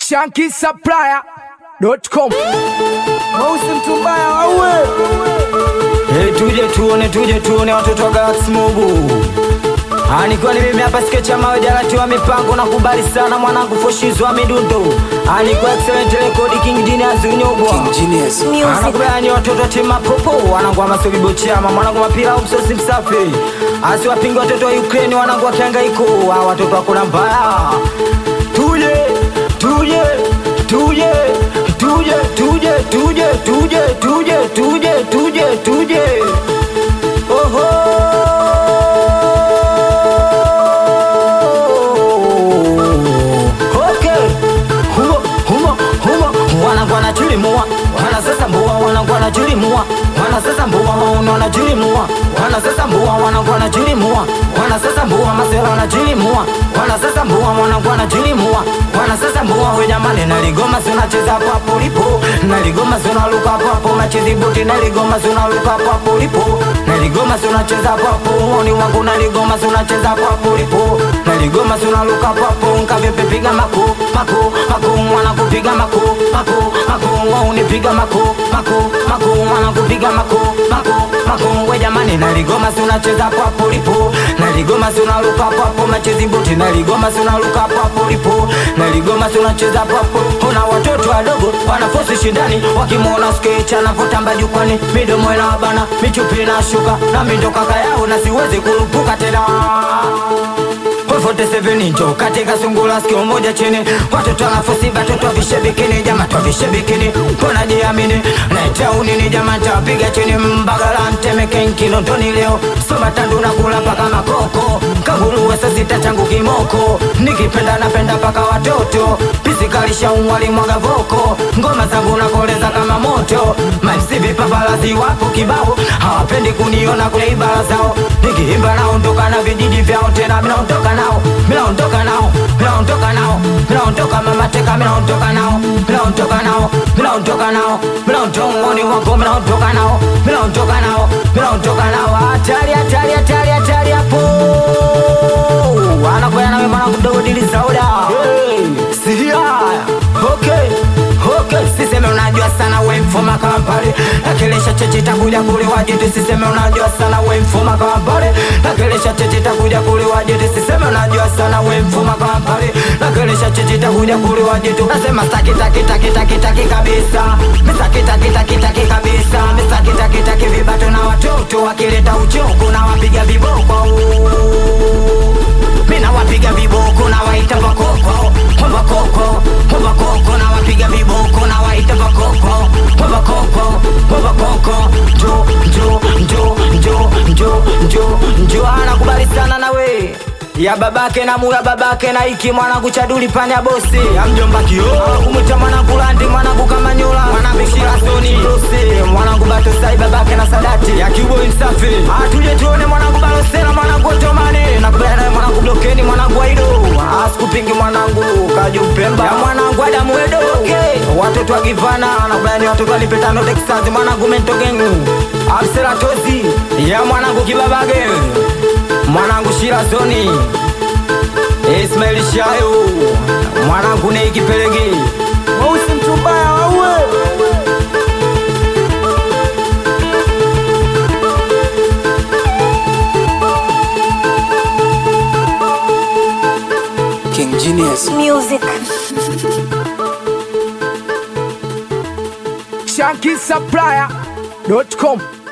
shankisupplier.com Mausi mtu mbaya waue. Hey, tuje tuone, tuje tuone watoto wa Galaxy Mobu. Ah, nikiwa ni mimi hapa sketch ya mawe jalati wa mipango na kubali sana mwanangu foshizo wa midundo. Ah, nikiwa excellent record King Genius Unyobwa. Genius. Anakubaya ni watoto wa timu mapopo, wanangu wa masogi bochama, mwanangu mapira au msosi msafi. Asi wapingi watoto wa Ukraine, wanangu wa kihangaiko, ah, watoto wa kula mbaya. Tuje, tuje, tuje, tuje, tuje, tuje, tuje, tuje, tuje, tuje, tuje. Oho. Okay. Humo, humo, humo. Wanangu wanachilimua, wanasesambua, wanangu wanachilimua, wanasesambua, wauni wanachilimua, wanasesambua, wanangu wanachilimua, wanasesambua, masela wanachilimua, wanasesambua, wanangu wanachilimua, wanasesambua, we jamani, naligoma si unacheza hapo hapo ulipo, naligoma si unaruka hapo hapo, unacheza buti, naligoma si unaruka hapo hapo ulipo, naligoma si unacheza hapo hapo, uoni wangu, naligoma si unacheza hapo hapo ulipo, naligoma si unaruka hapo hapo, nkavipi piga mako mako mako, mwana kupiga mako mako mako, wao unipiga mako mako mako, mwana kupiga mako mako mako, we jamani, naligoma si unacheza hapo hapo ulipo, naligoma si unaruka hapo hapo, machezi buti, naligoma si unaruka hapo hapo ulipo, naligoma si unacheza hapo hapo, ona watoto wadogo wanafosi shindani, wakimwona sketch anavotamba jukwani, midomo inawabana, michupi inashuka, nami ndo kaka yao na siwezi kurupuka tena 47 njo katika sungula sikio moja chini watoto wanafosi batoto vishe bikini jama twavishe bikini mbona jiamini naita unini jama tapiga chini mbagala mtemeke nkilondoni leo soba tandu na kula paka makoko kanguluwe sasita changu kimoko nikipenda napenda paka watoto pisikalisha umwali mwaga voko ngoma zangu nakoleza kama moto maisivi papalazi wapo kibao hawapendi kuniona kule ibara zao nikiimba naondoka na vijiji vyao tena minaondoka nao minaondoka nao minaondoka nao minaondoka mamateka minaondoka nao minaondoka nao minaondoka nao minaondoka ngoni wako minaondoka nao minaondoka nao minaondoka nao hatari hatari hatari hatari hapo anakwenda nawe mwana mdogo dili sauda sidia okay okay siseme unajua sana we mfuma kampale nakelesha cheche takuja kuliwa jitu siseme unajua sana we mfuma kampale nakelesha cheche takuja kuliwa jitu siseme unajua sana we mfuma kampale nakelesha cheche takuja kuliwa jitu nasema staki taki taki taki taki kabisa mistaki taki taki taki kabisa mistaki taki taki vibato na watoto wakileta uchoko na wapiga viboko mina wapiga viboko na waita bakoko bakoko bakoko na wapiga viboko na waita bakoko bakoko bakoko njo njo njo njo njo njo njo anakubali sana nawe ya babake na mula babake na iki mwanangu chaduli panya bosi amjomba kio kumwita mwanangu landi mwanangu kamanyola mwanangu shirasoni bosi mwanangu batosai babake na sadati ya kiuboi msafi atuje tuone mwanangu balosela mwanangu otomani nakubaya naye mwanangu blokeni mwanangu waido asikupingi mwanangu kaju mpemba ya mwanangu adamu edo okay. watoto wa givana nakubaya ni watoto walipetano texas mwanangu mentogengu abseratozi ya mwanangu kibabage mwanangu shirazoni ismaili shayo mwanangu neikipelege Mausi mtu mbaya waue. King Genius. Music. shankisupplier.com